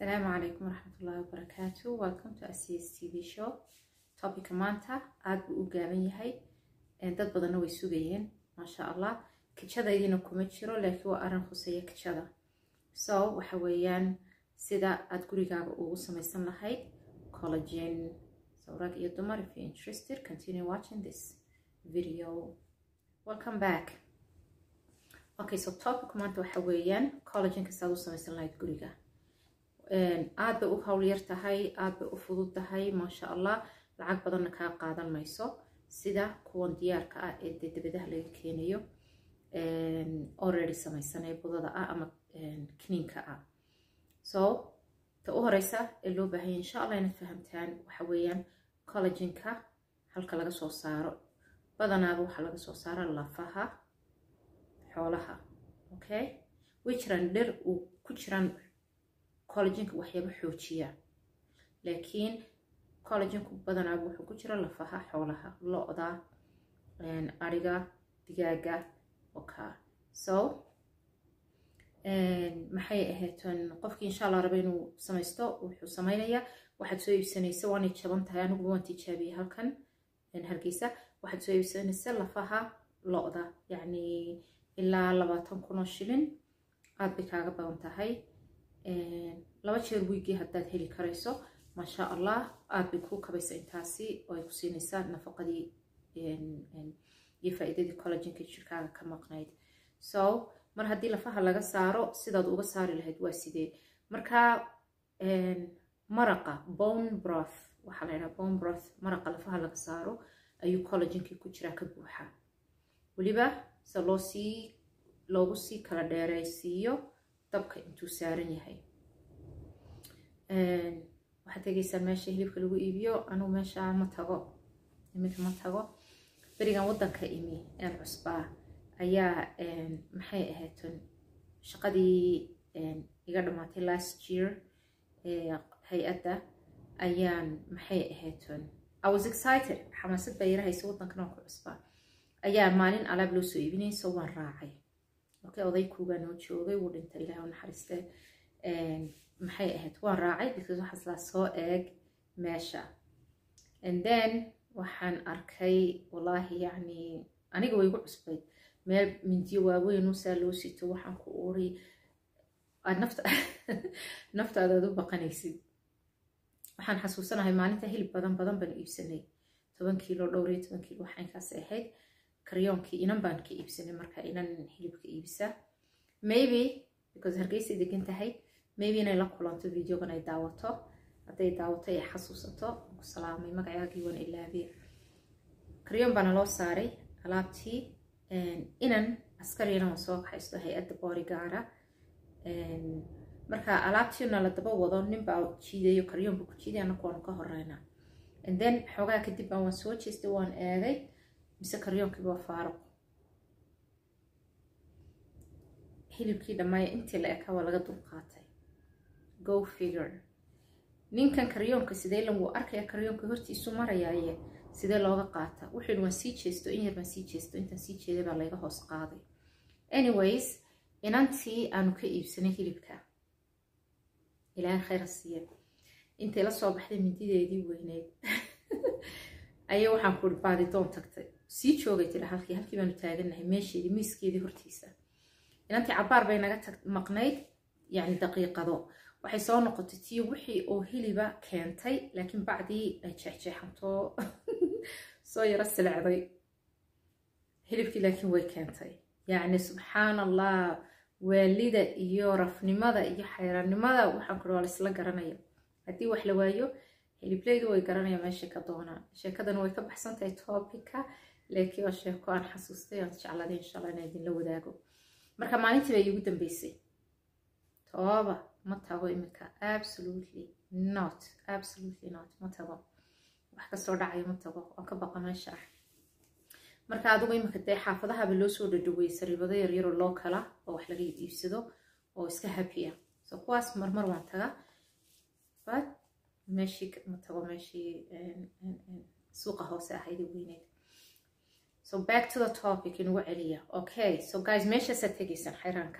asalaamu calaykum waraxmatullaahi wabarakaatu welcome to acs t v show topica maanta aada buu u gaaban yahay dad badanna way sugayeen maasha allah kijadaydiina kuma jiro laakiin waa arrin khuseeya kijada so waxa weeyaan sida aada gurigaaga ugu samaysan lahayd collagen so rag iyo dumar if you interested continue watching this video welcome back okay so topic maanta waxa weeyaan collagenka saad u samaysan lahayd guriga aada bay u hawl yar tahay aada bay u fudud tahay maasha allah lacag badanna kaa qaadan mayso sida kuwan diyaarka ah ee dee dabadaha laga keenayo already samaysan ee budada ah ama kiniinka ah so ta u horeysa ee loo baahanya insha allah inaad fahamtaan waxa weeyaan collagenka halka laga soo saaro badanaaba waxaa laga soo saara lafaha xoolaha okay way jiraan dhir uu ku jiraan collagenka waxyaaba xoojiya laakiin collagenku badanaaba wuxuu ku jira lafaha xoolaha lo-da ariga digaaga oka so maxay ahaydn qofkii insha allah raba inuu samaysto wuxuu samaynayaa waxaad soo iibsanaysa waanay jaban tahay aniguba waan tijaabiyey halkan hargeysa waxaad soo iibsanaysa lafaha lo-da yacni ilaa labaatan kun oo shilin aada bay kaaga badan tahay laba jeer wiigii haddaad heli karayso maasha allah aada bay kuu kabaysa intaasi oo ay ku siinaysaa nafaqadii iyo faa-iidadii collagenka jirkaaga ka maqnayd so mar haddii lafaha laga saaro sidaad uga saari lahayd waa sidee marka maraqa bone broth waxaa la ydhaha bone broth maraqa lafaha laga saaro ayuu collagenkii ku jiraa ka buuxa weliba se loo sii loogu sii kala dheereysiiyo dabka intuu saaran yahay waxaad tegeysaa meesha hilibka lagu iibiyo anugu meesha ma tago iminka ma tago berigan waddanka imi een cusbaa ayaa maxay ahaydn shaqadii iga dhammaatay last year hay-adda ayaan maxay ahaydn i was excited xamaasad baa yara haysa waddankan oo ku cusbaa ayaa maalin alaab loo soo iibinayso waan raacay okay oday kuugaa noo joogay wuu dhintay ilaah u naxariiste maxay ahayd waan raacay because waxaas laa soo eeg meesha and then waxaan arkay wallaahi yacni aniga way igu cusbayd meel mindiyo waaweyn usaa loo sito waxaan ku uri aad nafta naftaada aad u baqanaysid waxaan xasuusanahay maalinta hilib badan badan baan iibsanay toban kiilo dhowr iyo toban kiilo waxaan kaas ahayd karyoonkii inan baan ka iibsanay marka inan hilibka iibisa maybe because hargeysay degan tahay maybe inay la kulanto videogan ay daawato hadday daawato ay xasuusato ku salaamay magacaagii waan ilaabiya karyoon baana loo saaray alaabtii inan askariyana waan soo kaxaysto hay-adda boorigaara marka alaabtiina la daba wado ninbaa jiidayo karyoonba ku jiiday anaku waanu ka horeyna and then xoogaa kadib baan waan soo jeestay waan eegay mise karyoonkiiba waa faaruq hilibkii dhammaaya intii la ekaa waa laga dulqaatay go figure ninkan karyoonka sidee lan wuu arkaya karyoonka hortiisu marayaaye sidee looga qaata wuxuu waan sii jeesto in yar baan sii jeesto intaan sii jeeday baa layga hoos qaaday anyways inantii aanu ka iibsanay hilibka ilaahay khayra siiya intay la soo baxday mindideedii weyneyd ayaa waxaan ku baadidoon tagtay sii joogay tira halkii halkii baanu taaganahay meesheedii miiskeedii hortiisa inantii cabaar bay naga maqnayd yacni daqiiqado waxay soo noqotay tii wixii oo hiliba keentay laakiin bacdii ay jeexjeexantoo soo yaro silecday hilibkii laakiin way keentay yacni subxaan allah waalida iyo rafnimada iyo xayraannimada waxaan kuri waa laisla garanaya haddii wax la waayo hiliblaydu way garanaya meesha ka doonaan sheekadana way ka baxsan tahay topica laakiin waa sheeko aan xasuustay aan jecladay insha allah inaan idinla wadaago marka maalintii baa iigu dambeysay tooba ma tago iminka absolutely not absolutely not ma tago wax kastoo dhacayo ma tago waan ka baqa meesha ah marka adigu iminka dee xaafadahaba loo soo dhadhaweyey sariibado yaryaroo loo kala oo wax laga iibsado oo iska happy ah so kuwaas marmar waan taga but meeshii ma tago meeshii suuqa hoose ahayd weyneyd so back to the topic inugu celiya okay so guys meeshaasaad tegaysaan xayraanka ah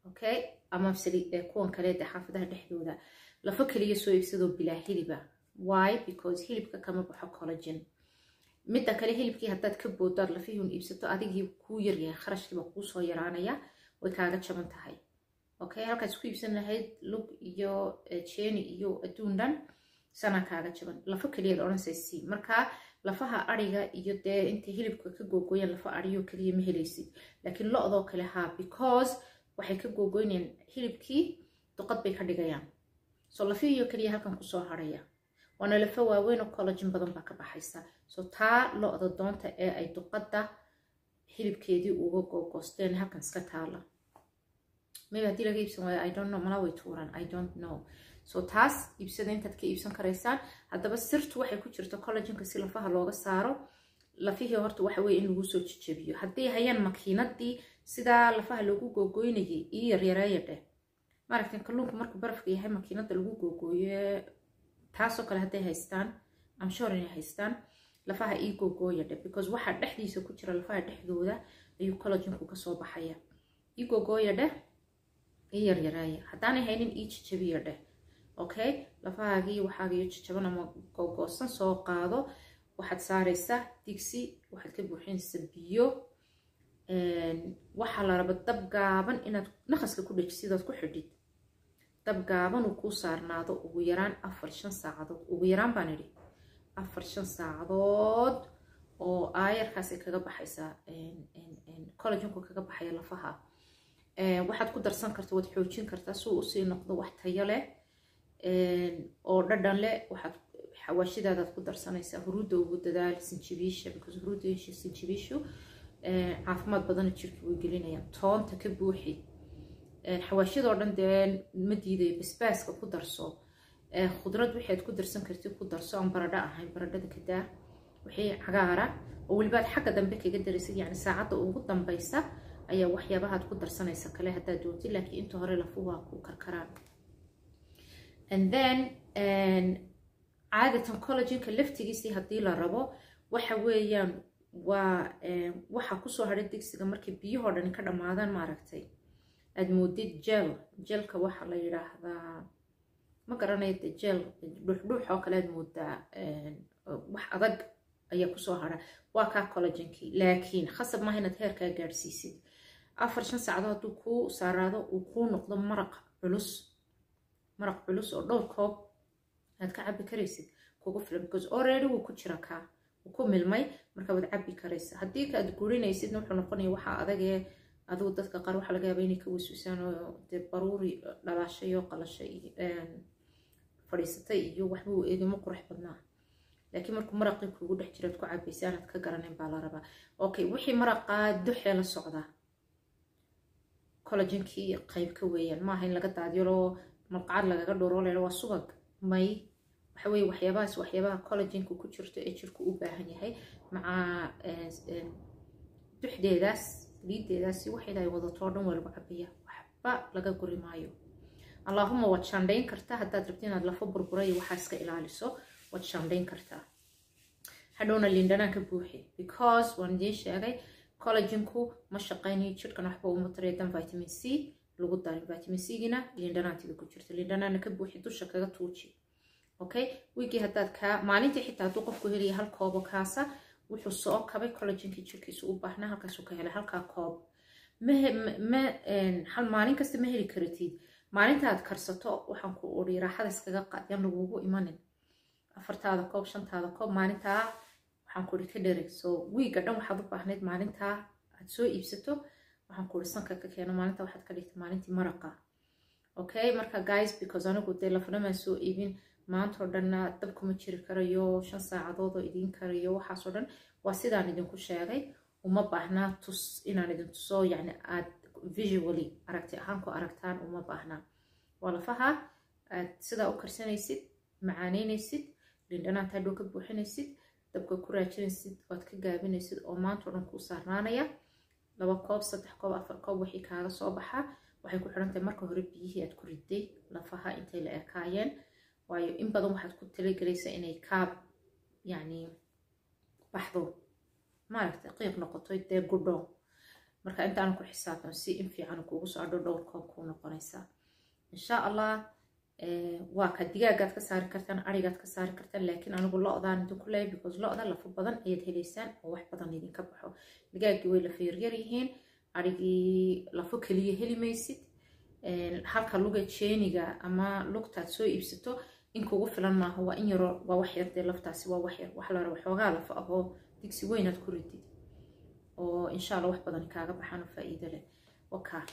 okay ama kuwan kale de xaafadaha dhexdooda lafo keliya soo iibsadoo bilaa hiliba why because hilibka kama baxo collagen midda kale hilibkii haddaad ka boodaad lafihun iibsato adigii kuu yaryahay kharashkiiba kuu soo yaraanaya way kaaga jaban tahay okay halkaad isku iibsan lahayd lug iyo jeeni iyo adduun dhan sanaa kaaga jaban lafo keliyaad odhanaysa c marka lafaha ariga iyo dee intay hilibka ka googooyaan lafa ariyo keliya ma helaysid laakiin lo-doo kale haa because waxay ka googoynayaan hilibkii duqad bay ka dhigayaan so lafihiyo keliya halkan kusoo haraya waana lafo waaweyn oo collagen badan baa ka baxaysa so taa lo-da doonta ee ay duqadda hilibkeedii uga googoosteen halkan iska taala maybe haddii laga iibsan waayo i don't know mana way tuuran i don't know so taas iibsada intaad ka iibsan karaysaan haddaba sirtu waxay ku jirta collagenka si lafaha looga saaro lafihii horta waxa weye in lagu soo jejebiyo hadday hayaan makiinadii sidaa lafaha lagu googoynayay ii yaryareeya dheh maaragtan kalluunku markuu barafka yahay makiinada lagu googooye taasoo kale hadday haystaan amshore inay haystaan lafaha ii googooya dheh because waxaa dhexdiisa ku jira lafaha dhexdooda ayuu collagenku kasoo baxaya ii googooya dheh ii yaryareeya haddaanay haynin ii jejebiya dheh okay lafahaagii waxaagiyo jajaban ama googoosan soo qaado waxaad saaraysaa digsi waxaad ka buuxinaysaa biyo waxaa la raba dab gaaban inaad naqaska ku dhejisidood ku xidhid dab gaaban uu kuu saarnaado ugu yaraan afar shan saacadood ugu yaraan baan idhi afar shan saacadood oo aayarkaasay kaga baxaysaa collagenku kaga baxaya lafaha waxaad ku darsan karta waad xoojin kartaa si uu usii noqdo wax tayo leh oo dhadhan leh waxaad xawaashidaadaad ku darsanaysaa huruudda ugu dadaal sinjibiisha because huruudda sinjibiishu caafimaad badana jirka way gelinayaan toonta ka buuxi xawaashidoo dhan dee ma diidayo basbaaska ku darso khudrad waxaad ku darsan kartid ku darso aan baradho ahayn baradhada kadaa wixii cagaara oo welibaad xagga dambe kaga daraysid yacni saacadda ugu dambaysa ayaa waxyaabahaad ku darsanaysa kale haddaad doontid laakiin inta hore lafuhu waa ku karkaraan and then caadatan collagenka laftigiisii haddii la rabo waxa weeyaan waa waxa kusoo hadhay digsiga markay biyahoo dhan ka dhammaadaan maaragtay aad moodid jel jelka waxa la yidhaahdaa ma garanayo de jel dhuuxdhuux oo kale aad moodaa wax adag ayaa kusoo hadha waa kaa collagenkii laakiin khasab maaha inaad heerkaa gaadhsiisid afar shan saacadood hadduu kuu saaraado uu kuu noqdo maraq culus maraq culus oo dhowr koob aad ka cabi karaysid kugu filan because already wuu ku jira kaa wuu ku milmay marka waad cabi karaysa haddii ka aad gurinaysidna wuxuu noqonaya waxaa adagee adigu dadka qaar waxaa laga yaaba inay ka waswisaan oo dee baruuri dhalaashay oo qalashay fadhiisatay iyo waxba uu eegimo qurux badnaa laakiin markuu maraqii kuugu dhex jiraad ku cabaysa aanaad ka garanayn baa la rabaa okay wixii maraqaa duxee la socdaa collagenkii qayb ka weeyaan maaha in laga daadyaloo malqacad lagaga dhowro leelo waa subag may waxa weye waxyaabahaas waxyaabaha collagenka ku jirto ee jirku u baahan yahay maca duxdeedaas liideedaasi waxay dahay wadatoo dhan waa lagu cabaya waxba laga guri maayo allaahuma waad shaandhayn kartaa haddaad rabti inaad lafo burbura iyo waxaa iska ilaaliso waad shaandhayn kartaa hadhowna liindhanaan ka buuxi because waan idiin sheegay collagenku ma shaqaynayo jirhkan waxba uma tareedan vitamin c lagu darin vitamin c-gina liindhanaantiga ku jirta liindhanaana ka buuxi dusha kaga tuuji okay wiigii haddaad kaa maalintii xitaa hadduu qofku helaya hal koobo kaasa wuxuu soo kabay collagenkii jirkiisa u baahnaa halkaasuu ka helay halkaa koob ma hal maalin kasta ma heli karatid maalinta aad karsato waxaan ku uri raaxada iskaga qaad yaan lagugu imanin afartaada koob shantaada koob maalintaa waxaan ku uri ka dhereg so wiiga dhan waxaad u baahnayd maalintaa aad soo iibsato waxaan ku uri sanka ka keeno maalinta waxaad ka dhigtay maalintii maraqa okay marka guys because anigu dee lafanamaan soo iibin maantao dhanna dab kuma jiri karayo shan saacadood oo idiin karayo waxaasoo dhan waa sidaan idinku sheegay uma baahnaa tus inaan idin tuso yacni aad visually aragti ahaan ku aragtaan uma baahnaa waa lafaha aad sidaa u karsanaysid macaanaynaysid lindhanaanta hadhow ka buuxinaysid dabka ku raajinaysid oad ka gaabinaysid oo maantao dhan kuu saarnaanaya laba koob saddex koob afar koob wixii kaaga soo baxaa waxay ku xiran tahay marka hore biyihii aad ku riday lafaha intay la ekaayeen waayo in badan waxaad ku talagelaysaa inay kaab yacni baxdo maaragtay qiiq noqoto dee gudho marka intaana ku xisaabtan si in fiican kuugu soo adho dhowr koob kuu noqonaysaa insha allah waa ka digaagaad ka saari kartaan arigaad ka saari kartaan laakiin anigu lo-daan idin ku leeyahay because lo-da lafo badan ayaad helaysaan oo wax badan idinka baxo digaaggii way lafa yaryar yihiin arigii lafo keliya heli maysid halka luga jeeniga ama lugtaad soo iibsato in kugu filan maaha waa in yaro waa wax yar dee laftaasi waa wax yar wax la raba xoogaa lafa ahoo digsi weynaad ku ridid oo insha allah wax badan kaaga baxaan oo faa'iido leh wakaa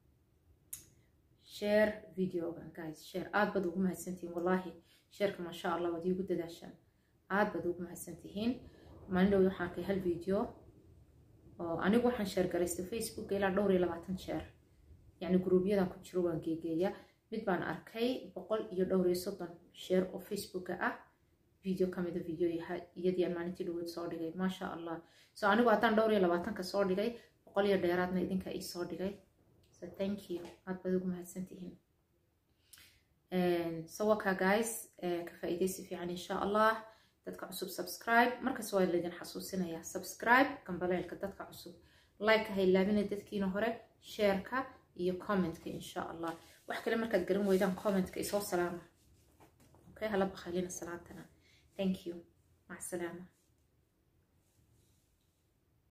share videogan guys share aad baad ugu mahadsantihiin wallaahi shareka maasha allah waad iigu dadaashaan aad baad ugu mahadsantihiin maalin dhow waxaan arkay hal video oo anigu waxaan sheer garaystay facebook ilaa dhowr iyo labaatan jeer yacni gruubyadan ku jiro waan geegeeya mid baan arkay boqol iyo dhowr iyo soddon sheer oo facebooka ah video kamida video iyadii aan maalintii dhaweyd soo dhigay maasha allah so anigu haddaan dhowr iyo labaatanka soo dhigay boqol iyo dheeraadna idinka ii soo dhigay so thank you aad baad ugu mahadsantihiin so wakaa guys ka faa'iidaysi fiican insha allah dadka cusub subscribe markas waa laydin xasuusinayaa subscribe gambaleelka dadka cusub like ha ilaabina dadkiina hore shareka iyo commentka insha allah wax kale markaad garan weydaan commentka isoo salaama okay hala bakhalina salaantana thank you mac salaama